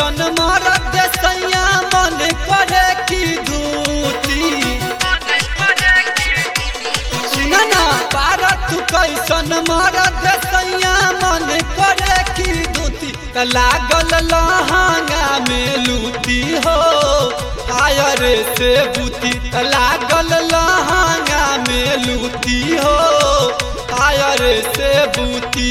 कैसन मरद सैया मन करे की धूती सुन ना पारत कैसन मरद सैया मन करे की धूती त लागल लहंगा में लूटी हो आयर से बूती त लागल लहंगा में लूटी हो आयर से बूती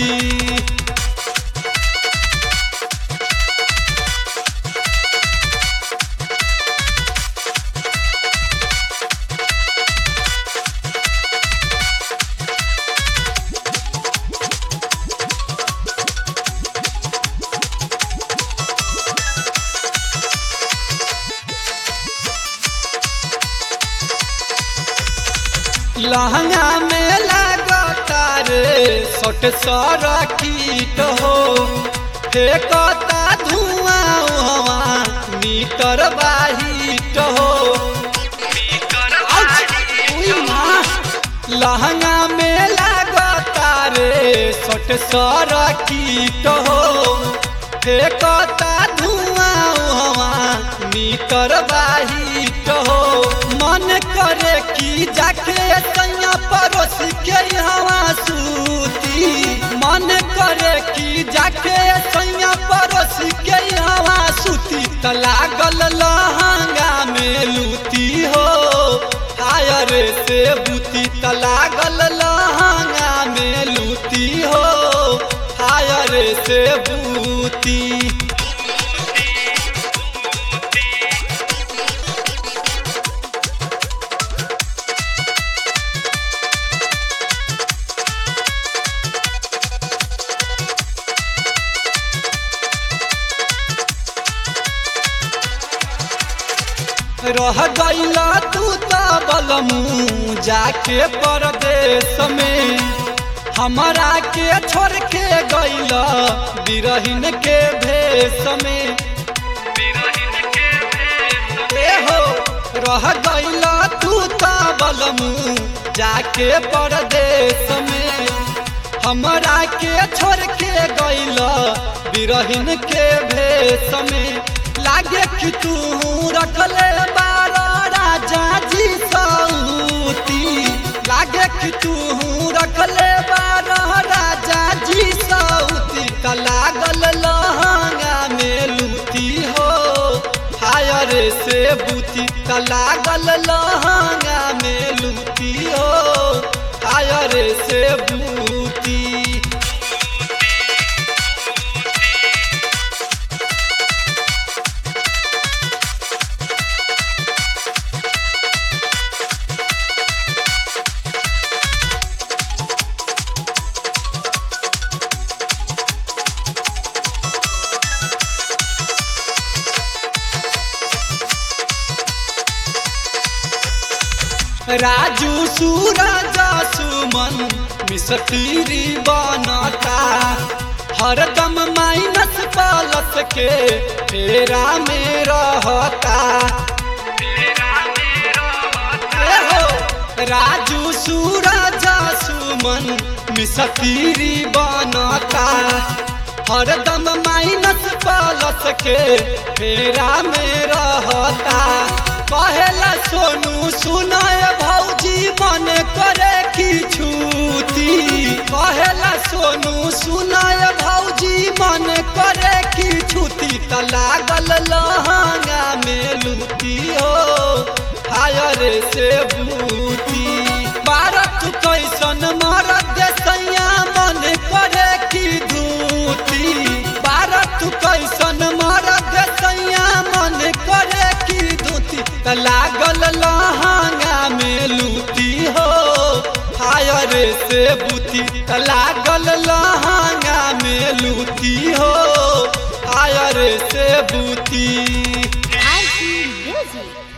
लहंगा में लागता रे सट सर कीट हो फेंकता धुआं हवा मीटर बाहिट हो आउच! उई माँ! लहंगा में लागता रे सट सर कीट हो फेंकता धुआं हवा मीटर बाहिट हो मन करे कि जाके सैया पड़ोस के हवा सूती मन करे कि जाके सैया पड़ोस के हवा सूती त लागल लहंगा में लूती हो आयर से बूती त लागल लहंगा में लूती हो आयर से बूती रह गईला तू त बलमू जाके परदेश में हमरा के छोड़ के गईला बिरहिन के भेष में ए हो रह गईला तू त बलमू जाके परदेश में हमरा के छोड़ के गईला बिरहिन के भेष में लागे कि तू रखले बारो राजा जी सऊती लागे कि तू रखले बारो राजा जी सऊती त लागल लहंगा में लूती हो हायर से बूती त लागल लहंगा में लूती हो हायर से बूती राजू सूरज सुमन मिसतीरी बनता हरदम माइनस प्लस के फेरा में रहता ए हो, राजू सूरज सुमन मिसतीरी बनता हरदम माइनस प्लस के फेरा में रहता कहेला सोनू सुनाय भौजी मन करे की छूती कहेला सोनू सुनाय भौजी मन करे की छूती त लागल लहंगा में लूती हो हायर से बूती भारत कैसन मरद सैया मन करे की धूती भारत कैसन मरद सैया मन करे की धूती त लागल लहंगा में लूती हो हायर से बूती त लागल लहंगा में लूती हो हायर से बूती I see music.